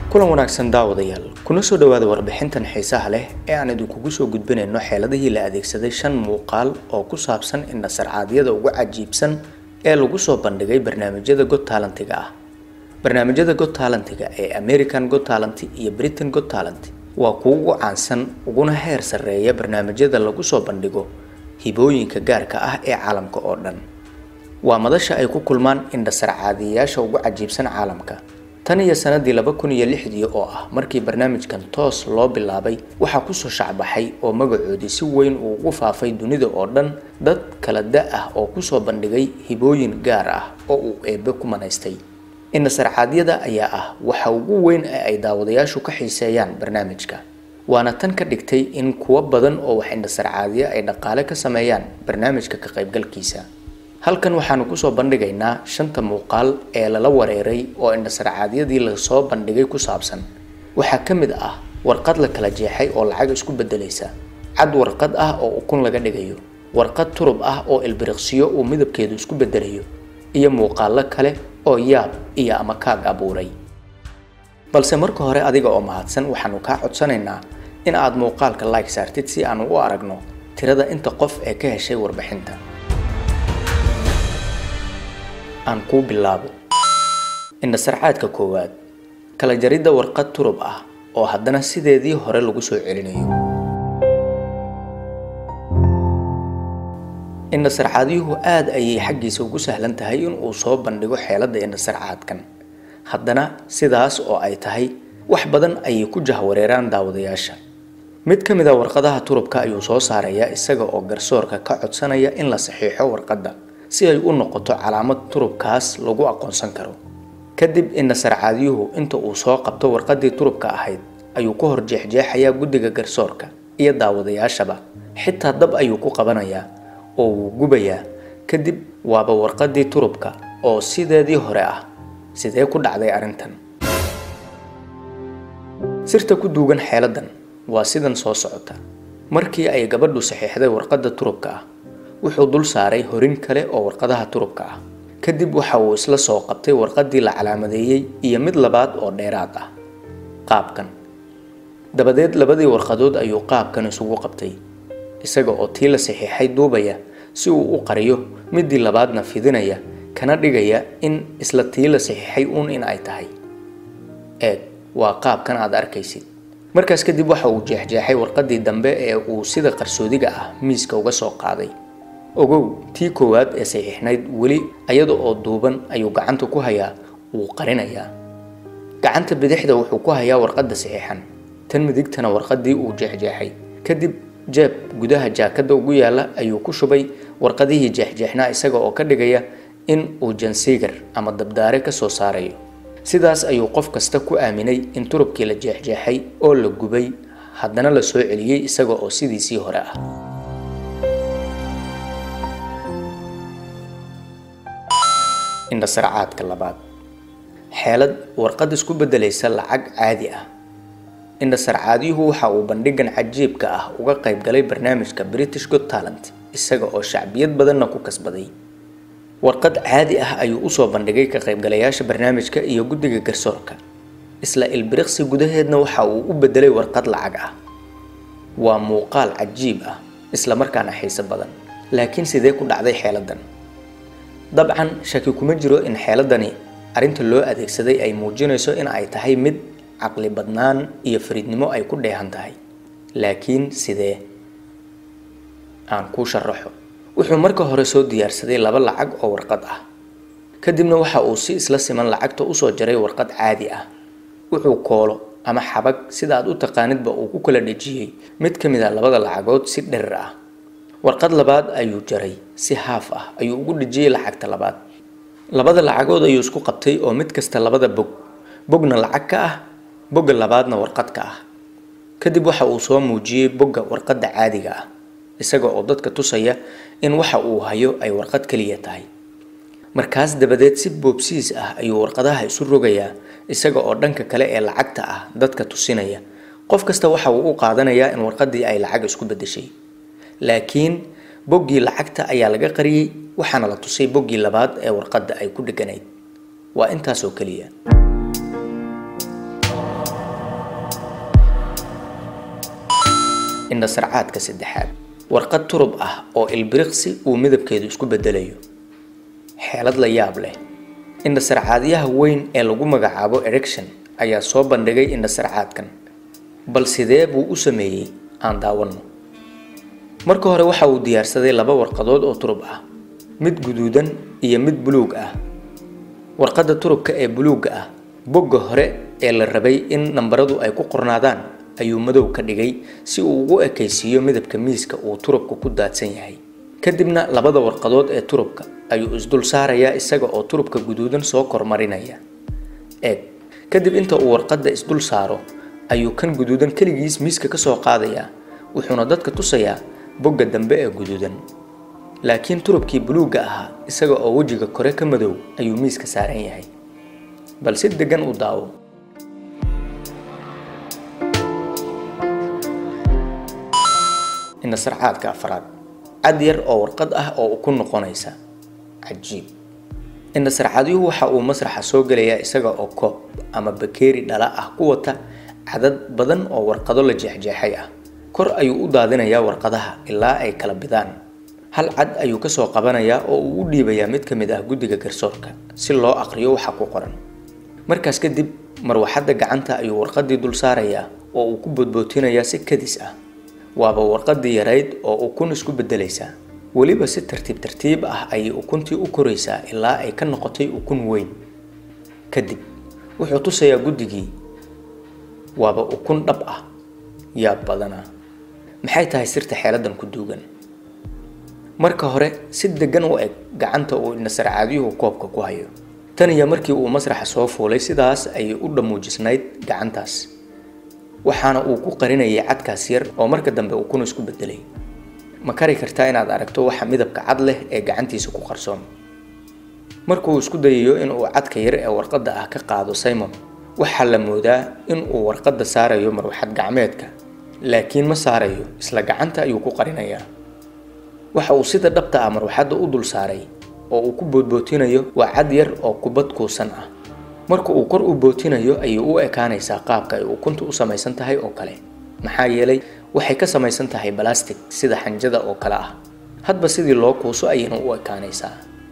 kulan wanaagsan daawadayaal kuna soo dhowaada warbixintan xiisaha leh ee aan idinkugu soo gudbinayno xeeladihii la adeegsaday shan muuqaal oo ku saabsan indhasarcaadyada ugu cajiibsan ee lagu soo bandhigay barnaamijyada god taalentiga ah barnaamijyada god taalentiga ee american god talent iyo britain god talent waa kuwa ugu caansan uguna heer sarreeya barnaamijyada lagu soo bandhigo hibooyinka gaarka ah ee caalamka oo dhan waa madasha ay ku kulmaan indhasarcaadiyayaasha ugu cajiibsan caalamka tan iyo sanadii laba kun iyo lixdii oo ah markii barnaamijkan toos loo bilaabay waxaa kusoo shacbaxay oo magacoodii si weyn uu ugu faafay dunida oo dhan dad kala da ah oo kusoo bandhigay hibooyin gaar ah oo uu eebe ku manaystay indhasarcaadyada ayaa ah waxa ugu weyn ee ay daawadayaashu ka xiiseeyaan barnaamijka waana tan ka dhigtay in kuwo badan oo wax indhasarcaadiya ay dhaqaale ka sameeyaan barnaamijka ka qaybgalkiisa halkan waxaanu kusoo bandhigaynaa shanta muuqaal ee lala wareeray oo indhasarcaadyadii lasoo bandhigay ku saabsan waxaa ka mid ah warqad la kala jeexay oo lacag isku bedelaysa cad warqad ah oo ukun laga dhigayo warqad turub ah oo ilbiriqsiyo uu midabkeedu isku bedelayo iyo muuqaalo kale oo yaab iyo ama kaag abuuray balse marka hore adiga oo mahadsan waxaanu kaa codsanaynaa in aad muuqaalka like saartid si aanu u aragno tirada inta qof ee ka heshay warbixinta aan kuu bilaabo indhasarcaadka koowaad kala jaridda warqad turub ah oo haddana sideedii hore lagu soo celinayo indhasarcaadyuhu aada ayay xaggiisa ugu sahlan tahay in uu soo bandhigo xeeladda indhasarcaadkan haddana sidaas oo ay tahay wax badan ayay ku jahwareeraan daawadayaasha mid ka mid a warqadaha turubka ayuu soo saarayaa isaga oo garsoorka ka codsanaya in la saxiixo warqadda si ay u noqoto calaamad turubkaas lagu aqoonsan karo kadib indhasarcaadyuhu inta uu soo qabto warqaddii turubka ahayd ayuu ku hor jeexjeexayaa guddiga garsoorka iyo daawadayaashaba xitaa dab ayuu ku qabanayaa oo wuu gubayaa kadib waaba warqaddii turubka oo sideedii hore ah sidee ku dhacday arrintan sirta ku duugan xeeladdan waa sidan soo socota markii ay gabadhu saxiixday warqadda turubka ah wuxuu dul saaray horin kale oo warqadaha turubka ah kadib waxa uu isla soo qabtay warqaddii la calaamadeeyey iyo mid labaad oo dheeraad ah qaabkan dabadeed labadii warqadood ayuu qaabkan isugu qabtay isaga oo tii la saxiixay duubaya si uu u qariyo midii labaadna fidinaya kana dhigaya in isla tii la saxiixay uun in ay tahay eeg waa qaabkan aad arkaysid markaas kadib waxa uu jeexjeexay warqaddii dambe ee uu sida qarsoodiga ah miiska uga soo qaaday ogow tii koowaad ee saxiixnayd weli ayada oo duuban ayuu gacanta ku hayaa wuu qarinayaa gacanta bidixda wuxuu ku hayaa warqadda saxiixan tan midigtana warqaddii uu jeexjeexay kadib jeeb gudaha jaakadda ugu yaalla ayuu ku shubay warqadihii jeexjeexnaa isaga oo ka dhigaya in uu jansiigar ama dabdaare ka soo saarayo sidaas ayuu qof kasta ku aaminay in turubkii la jeexjeexay oo la gubay haddana la soo celiyey isaga oo sidiisii hore ah indhasarcaadka labaad xeelad warqad isku beddelaysa lacag caadi ah indhasarcaadyuhu waxa uu bandhigan cajiibka ah uga qayb galay barnaamijka british god talent isaga oo shacbiyad badanna ku kasbaday warqad caadi ah ayuu usoo bandhigay ka qaybgalayaasha barnaamijka iyo guddiga garsoorka isla ilbiriqsi gudaheedna waxa uu u bedelay warqad lacag ah waa muuqaal cajiib ah isla markaana xiiso badan laakiin sidee ku dhacday xeeladdan dabcan shaki kuma jiro in xeeladani arrinta loo adeegsaday ay muujinayso in ay tahay mid caqli badnaan iyo fariidnimo ay ku dheehan tahay laakiin sidee aan kuu sharaxo wuxuu marka hore soo diyaarsaday laba lacag oo warqad ah kadibna waxa uu si isla siman lacagta usoo jaray warqad caadi ah wuxuu koolo ama xabag sida aad u taqaanidba uu ku kala dhejiyey mid ka mid a labada lacagood si dherir ah warqad labaad ayuu jaray si haaf ah ayuu ugu dhejiyey lacagta labaad labada lacagood ayuu isku qabtay oo mid kasta labada bog bogna lacag ka ah bogga labaadna warqad ka ah kadib waxa uu soo muujiyey bogga warqadda caadiga ah isaga oo dadka tusaya in waxa uu hayo ay warqad keliya tahay markaas dabadeed si boobsiis ah ayuu warqadaha isu rogayaa isaga oo dhanka kale ee lacagta ah dadka tusinaya qof kasta waxa uu u qaadanayaa in warqaddii ay lacag isku beddeshay laakiin boggii lacagta ayaa laga qariyey waxaana la tusay boggii labaad ee warqadda ay ku dheganayd waa intaasoo keliya indhasarcaadka saddexaad warqad turub ah oo ilbiriqsi uu midabkeedu isku bedelayo xeelad la yaab leh indhasarcaadyaha weyn ee lagu magacaabo erection ayaa soo bandhigay indhasarcaadkan bal sidee buu u sameeyey aan daawanno marka hore waxa uu diyaarsaday laba warqadood oo turub ah mid guduudan iyo mid buluug ah warqadda turubka ee buluugga ah bogga hore ee la rabay in nambaradu ay ku qornaadaan ayuu madow ka dhigay si uu ugu ekaysiiyo midabka miiska uu turubka ku daadsan yahay kadibna labada warqadood ee turubka ayuu isdul saarayaa isaga oo turubka guduudan soo kormarinaya eeg kadib inta uu warqadda isdul saaro ayuu kan guduudan keligiis miiska kasoo qaadayaa wuxuuna dadka tusayaa bogga dambe ee guduudan laakiin turubkii buluugga ahaa isaga oo wejiga kore ka madow ayuu miiska saaran yahay bal si degan u daawo indhasarcaadka afraad cad yar oo warqad ah oo ku noqonaysa cajiib indhasarcaadyuhu waxa uu masraxa soo gelayaa isaga oo koob ama bakeeri dhala ah ku wata cadad badan oo warqado la jeexjeexay ah kor ayuu u daadinayaa warqadaha ilaa ay kala bidaan hal cad ayuu kasoo qabanayaa oo uu u dhiibayaa mid ka mid ah guddiga garsoorka si loo aqriyo waxa ku qoran markaas kadib marwaxadda gacanta ayuu warqadii dul saarayaa oo uu ku boodbootinayaa si kadis ah waaba warqadii yarayd oo ukun isku bedelaysaa weliba si tartiib tartiib ah ayay ukuntii u koraysaa ilaa ay ka noqotay ukun weyn kadib wuxuu tusayaa guddigii waaba ukun dhab ah yaab badanaa maxay tahay sirta xeeladan ku duugan marka hore si degan u eg gacanta uu indhasarcaadyuhu koobka ku hayo tan iyo markii uu masraxa soo fuulay sidaas ayay u dhammuujisnayd gacantaas waxaana uu ku qarinayay cadkaas yar oo marka dambe ukun isku bedelay ma kari kartaa inaad aragto waxa midabka cad leh ee gacantiisa ku qarsoon markuu isku dayayo inuu cadka yar ee warqadda ah ka qaado simon waxaa la moodaa in uu warqadda saarayo marwaxad gacmeedka laakiin ma saarayo isla gacanta ayuu ku qarinayaa waxa uu sida dhabta ah marwaxadda u dul saaray oo uu ku boodbootinayo waa cad yar oo kubad kuusan ah marka uu kor u bootinayo ayay u ekaanaysaa qaabka ay ukuntu u samaysan tahay oo kale maxaa yeelay waxay ka samaysan tahay balastic sida xanjada oo kale ah hadba sidii loo kuuso ayayna u ekaanaysaa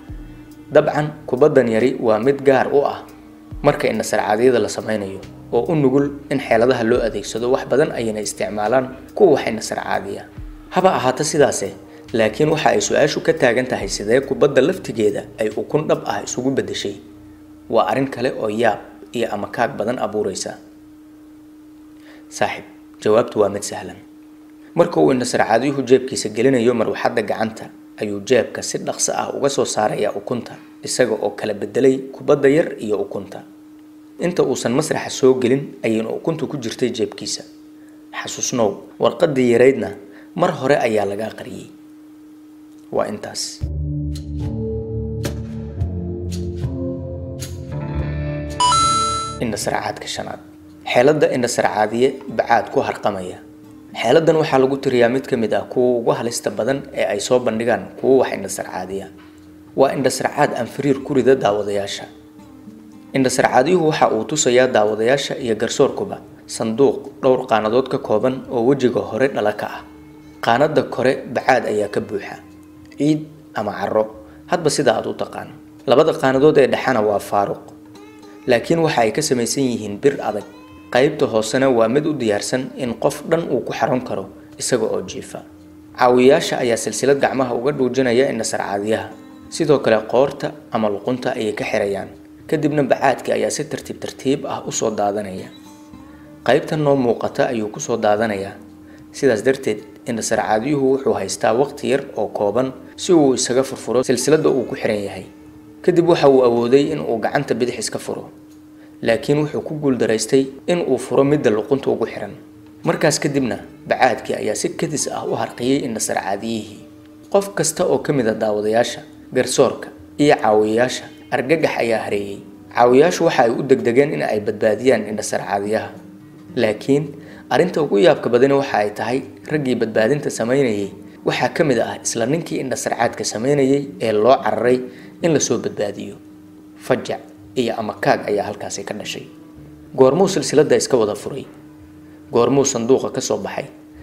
dabcan kubaddan yari waa mid gaar u ah marka indhasarcaadyada la samaynayo oo u nugul in xeeladaha loo adeegsado wax badan ayayna isticmaalaan kuwa wax indhasarcaadiya haba ahaata sidaase laakiin waxa ay su-aashu ka taagan tahay sidee kubadda laftigeeda ay ukun dhab ah isugu beddeshay waa arrin kale oo yaab iyo amakaag badan abuureysa saaxib jawaabtu waa mid sahlan marka uu indhasarcaadyuhu jeebkiisa gelinayo marwaxadda gacanta ayuu jeebka si dhaqso ah uga soo saarayaa ukunta isaga oo kala bedelay kubadda yar iyo ukunta inta uusan masraxa soo gelin ayayna ukuntu ku jirtay jeebkiisa xasuusnow warqadii yaraydna mar hore ayaa lagaa qariyey waa intaas indhasarcaadka shanaad xeeladda indhasarcaadiye bacaad ku harqamaya xeeladan waxaa lagu tiriyaa mid ka mid ah kuwa ugu halista badan ee ay soo bandhigaan kuwa wax indhasarcaadiya waa indhasarcaad aan fariir ku rida daawadayaasha indhasarcaadyuhu waxa uu tusayaa daawadayaasha iyo garsoorkuba sanduuq dhowr qaanadood ka kooban oo wejiga hore dhala ka ah qaanada kore bacaad ayaa ka buuxa ciid ama caro hadba sida aad u taqaan labada qaanadood ee dhexana waa faaruq laakiin waxa ay ka samaysan yihiin bir adag qaybta hoosena waa mid u diyaarsan in qof dhan uu ku xaron karo isaga oo jiifa caawiyaasha ayaa silsilad gacmaha uga dhuujinaya indhasarcaadyaha sidoo kale qoorta ama luqunta ayay ka xirayaan kadibna bacaadkii ayaa si tartiib tartiib ah usoo daadanaya qaybta noo muuqata ayuu kusoo daadanayaa sidaas darteed indhasarcaadyuhu wuxuu haystaa waqti yar oo kooban si uu isaga furfuro silsilada uu ku xiran yahay kadib waxa uu awooday in uu gacanta bidix iska furo laakiin wuxuu ku guuldaraystay in uu furo midda luqunta ugu xiran markaas kadibna bacaadkii ayaa si kadis ah u harqiyey indhasarcaadiyihii qof kasta oo ka mid a daawadayaasha garsoorka iyo caawiyayaasha argagax ayaa hareeyey caawiyaashu waxa ay u degdegeen in ay badbaadiyaan indhasarcaadiyaha laakiin arrinta ugu yaabka badani waxa ay tahay raggii badbaadinta samaynayay waxaa ka mid ah isla ninkii indhasarcaadka samaynayay ee loo cararay in lasoo badbaadiyo fajac iyo amakaag ayaa halkaasi ka dhashay goormuu silsiladda iska wada furay goormuu sanduuqa ka soo baxay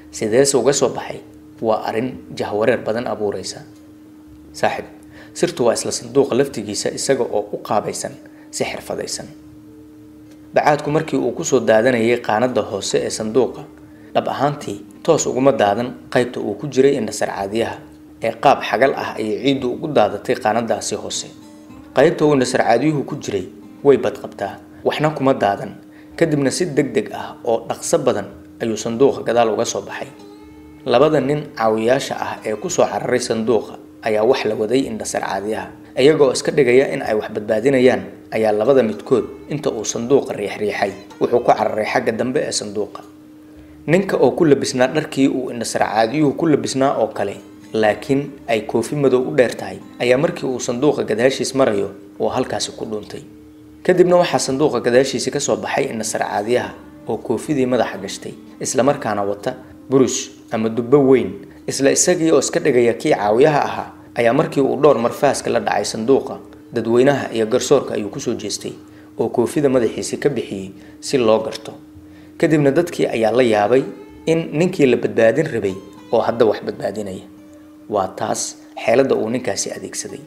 sideese uga soo baxay waa arrin jahwareer badan abuureysa saaxib sirtu waa isla sanduuqa laftigiisa isaga oo u qaabaysan si xirfadaysan bacaadku markii uu kusoo daadanayay qaanada hoose ee sanduuqa dhab ahaantii toos uguma daadan qaybta uu ku jiray indhasar caadiyaha ee qaab xagal ah ayay ciiddu ugu daadatay qaanadaasi hoose qaybta uu indhasar caadiyuhu ku jiray way badqabtaa waxna kuma daadan kadibna si deg deg ah oo dhaqso badan ayuu sanduuqa gadaal uga soo baxay labada nin caawiyaasha ah ee kusoo cararay sanduuqa ayaa wax la waday indhasar caadiyaha iyagoo iska dhigaya in ay wax badbaadinayaan ayaa labada midkood inta uu sanduuqa riixriixay wuxuu ku cararay xagga dambe ee sanduuqa ninka oo ku labisnaa dharkii uu indhasar caadiyuhu ku labisnaa oo kale laakiin ay koofi madow u dheer tahay ayaa markii uu sanduuqa gadaashiis marayo oo halkaasi ku dhuuntay kadibna waxaa sanduuqa gadaashiisi kasoo baxay indhasar caadiyaha oo koofidii madaxa gashtay islamarkaana wata burush ama dubbo weyn isla isagii oo iska dhigaya kii caawiyaha ahaa ayaa markii uu dhowr marfaaska la dhacay sanduuqa dadweynaha iyo garsoorka ayuu kusoo jeestay oo koofida madaxiisi ka bixiyey si loo garto kadibna dadkii ayaa la yaabay in ninkii la badbaadin rabay oo hadda wax badbaadinaya waa taas xeeladda uu ninkaasi adeegsaday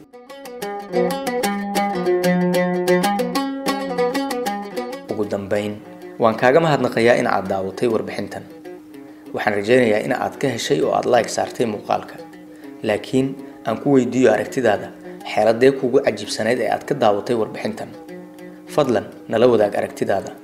ugu dambayn waan kaaga mahadnaqayaa in aad daawatay warbixintan waxaan rajaynayaa in aad ka heshay oo aad like saartay muuqaalka laakiin aan ku weydiiyo aragtidaada xeeladee kuugu cajiibsanayd ee aad ka daawatay warbixintan fadlan nala wadaag aragtidaada